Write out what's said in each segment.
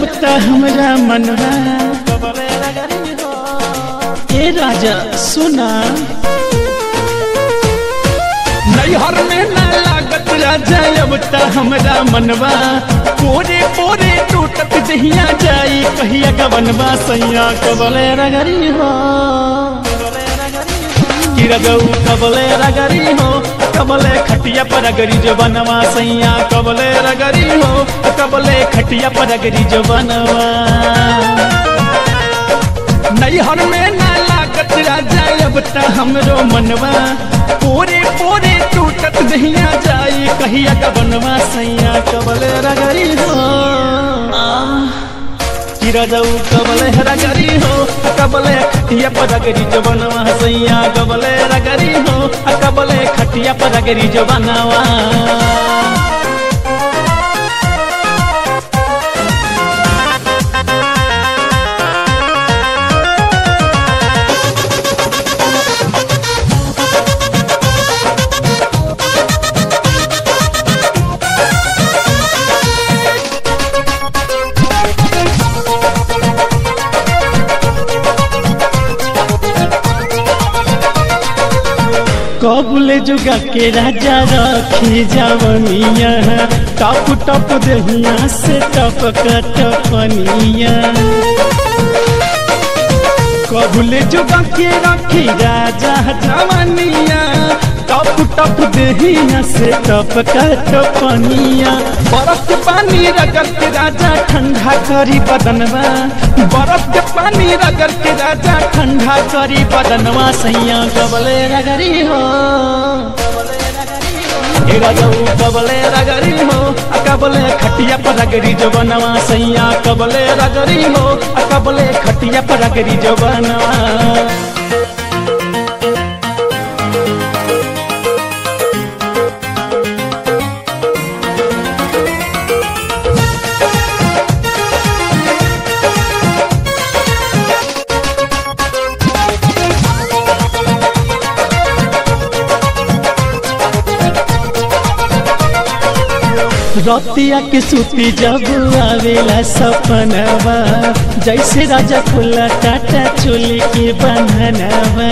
अब त हमरा मनवा ए राजा सुना नैहर में ना लागत राजा अब त हमरा मनवा पोरे पोरे टूटत दहिया जाई कहिया गवनवा सैया कबले रगरी हो कि रगऊ कबले रगरी हो कबले खटिया पर अगरी जो बनवा सैया कबले रगरी हो कबले खटिया पर अगरी जो बनवा नैहर में ना लागत राजा अब त हमरो मनवा पूरे पूरे टूटत दहिया जाई कहिया का बनवा सैया कबले रगरी हो किरा जाऊ कबले रगरी हो कबले खटिया पर रगरी जो बनवा सैया कबले रगरी हो कबले खटिया पर रगरी जो बनवा कबुले जुगा के राजा रखी जवनिया टप टप दहिया से टप टपनिया कबुले जुगा के रखी राजा जवनिया टप टप दहिया से टप टपनिया बरफ के पानी रगड़ के राजा ठंडा करी बदनवा बरफ के पानी रगड़ के राजा ठंडा करी बदनवा सैया कबले रगरी हो ए राजाऊ कबले रगरी हो आ कबले खटिया पर रगरी जो बनवा सैया कबले रगरी हो आ कबले खटिया पर रगरी जो बनवा रतिया के सूती जब आवेला सपनवा जैसे राजा खुला टाटा चोली के बंधनवा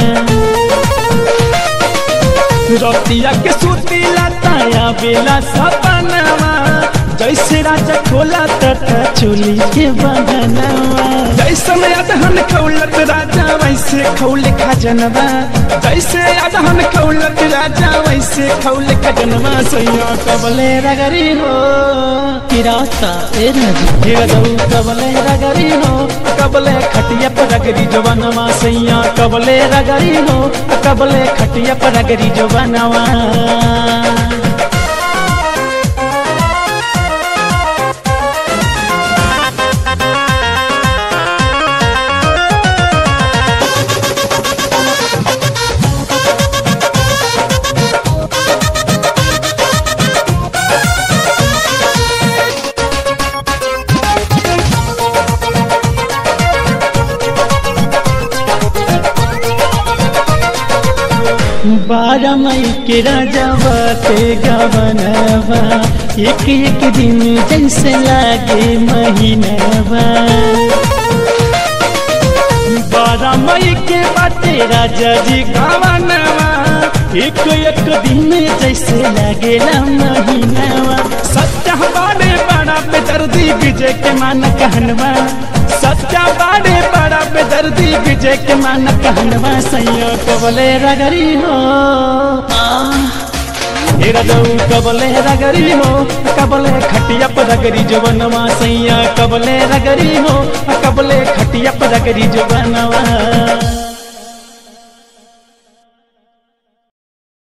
रतिया के सूती लता आवेला सपनवा जैसे राजा खोला टाटा चोली के बंधनवा जैसे अदहन खौलत राजा वैसे खौल खजनवा जैसे अदहन खौलत राजा वैसे खौल खजनवा सैया कबले रगरी हो किराता ए राजा हिरदऊ कबले रगरी हो कबले खटिया पर रगरी जो बनवा सैया कबले रगरी हो कबले खटिया पर रगरी जो बनवा बारह मई के राजा बाते गवनवा एक एक दिन जैसे लागे महीनवा बारह मई के बाते राजा जी गवनवा एक एक दिन जैसे लागेला महीनवा सत्या बारे बड़ा बेदर्दी विजय के मान कहनवा सच्चा बाड़े बड़ा बेदर्दी विजय के मान कहनवा सैया कबले रगरी हो हेरा दऊ कबले रगरी हो कबले खटिया पर रगरी जो बनवा सैया कबले रगरी हो कबले खटिया पर रगरी जो बनवा